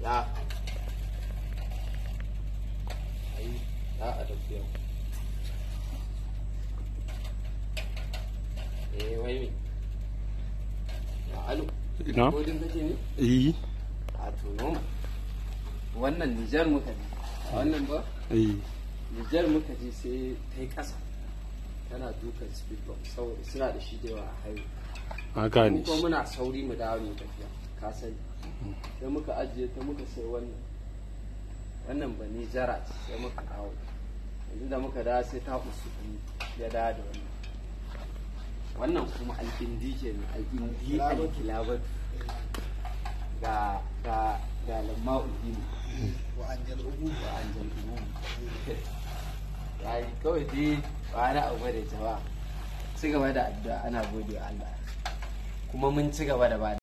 da ai da a tafiya eh wai me ya alu na kodin kake ne yi a to noma wannan nijar muka je a wannan ba yi nijar muka je sai ta yi ƙasa tana dukan speed bump saboda suna da shi da yawa a haihu na gane mu kuma shi muna sauri mu dawo mu tafiya ka sani sai muka ajiye ta muka sai wannan wannan ba ni jara ce sai muka dawo yanzu da muka dawo sai ta usu ya dawo da wannan wannan kuma alƙindi ke ne alƙindi alƙilabatu ga ga ga lamma udini وأنجل الأبوة wa anjal umum ya yi kawai dai ba na abu da jama'a ci gaba da addu'a ana gode wa Allah kuma mun ci gaba da ba